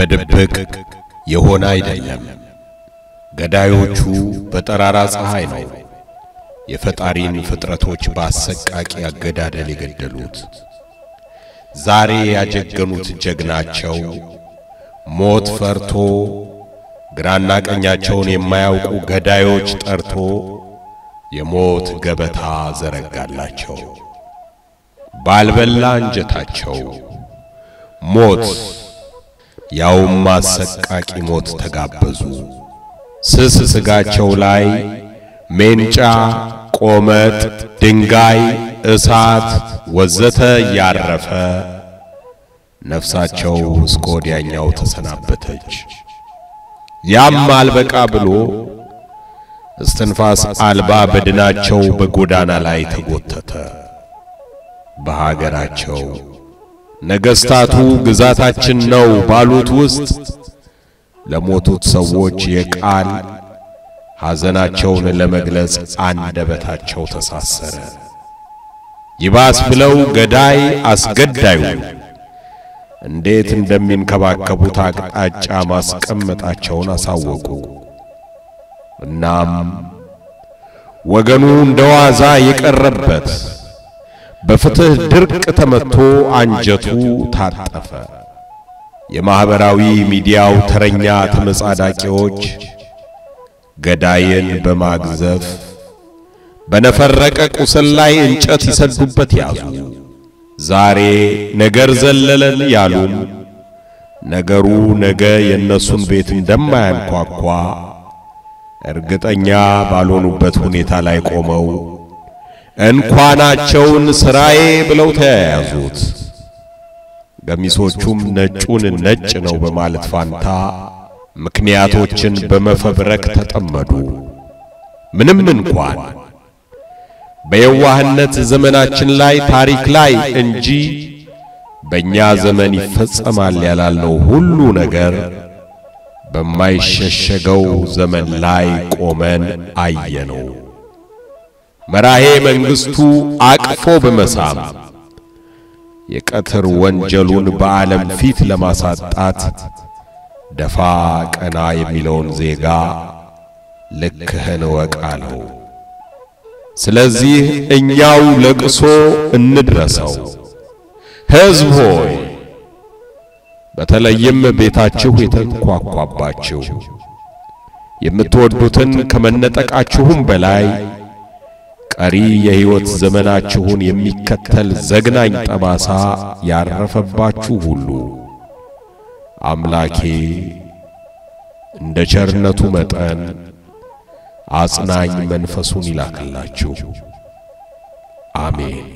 በድብቅ የሆነ አይደለም። ገዳዮቹ በጠራራ ፀሐይ ነው የፈጣሪን ፍጥረቶች በአሰቃቂ አገዳደል የገደሉት። ዛሬ ያጀገኑት ጀግናቸው ሞት ፈርቶ ግራና ቀኛቸውን የማያውቁ ገዳዮች ጠርቶ የሞት ገበታ ዘረጋላቸው። ባልበላ አንጀታቸው ሞት ያውም አሰቃቂ ሞት ተጋበዙ። ስስ ስጋቸው ላይ ሜንጫ፣ ቆመጥ፣ ድንጋይ፣ እሳት ወዘተ እያረፈ ነፍሳቸው እስከ ወዲያኛው ተሰናበተች። ያም አልበቃ ብሎ እስትንፋስ አልባ በድናቸው በጎዳና ላይ ተጎተተ። በሀገራቸው ነገሥታቱ ግዛታችን ነው ባሉት ውስጥ ለሞቱት ሰዎች የቃል ሐዘናቸውን ለመግለጽ አንደበታቸው ተሳሰረ። ይባስ ብለው ገዳይ አስገዳዩ እንዴት እንደሚንከባከቡት አቅጣጫ ማስቀመጣቸውን አሳወቁ። እናም ወገኑ እንደ ዋዛ የቀረበት በፍትህ ድርቅ ተመቶ አንጀቱ ታጠፈ። የማኅበራዊ ሚዲያው ተረኛ ተመጻዳቂዎች ገዳይን በማግዘፍ በነፈረቀ ቁስል ላይ እንጨት ይሰዱበት ያዙ። ዛሬ ነገር ዘለለን ያሉም ነገሩ ነገ የእነሱን ቤት እንደማያንኳኳ እርግጠኛ ባልሆኑበት ሁኔታ ላይ ቆመው እንኳናቸውን ሥራዬ ብለው ተያያዙት። ገሚሶቹም ነጩን ነጭ ነው በማለት ፋንታ ምክንያቶችን በመፈብረክ ተጠመዱ። ምንም እንኳን በየዋህነት ዘመናችን ላይ ታሪክ ላይ እንጂ በእኛ ዘመን ይፈጸማል ያላልነው ሁሉ ነገር በማይሸሸገው ዘመን ላይ ቆመን አየነው። መራሄ መንግሥቱ አቅፎ በመሳም የቀትር ወንጀሉን በዓለም ፊት ለማሳጣት ደፋ ቀና የሚለውን ዜጋ ልክህን እወቅ አለው። ስለዚህ እኛው ለቅሶ እንድረሰው። ሕዝብ ሆይ በተለይም ቤታችሁ የተንኳኳባችሁ የምትወዱትን ከመነጠቃችሁም በላይ ቀሪ የሕይወት ዘመናችሁን የሚከተል ዘግናኝ ጠባሳ ያረፈባችሁ ሁሉ አምላኬ እንደ ቸርነቱ መጠን አጽናኝ መንፈሱን ይላክላችሁ። አሜን።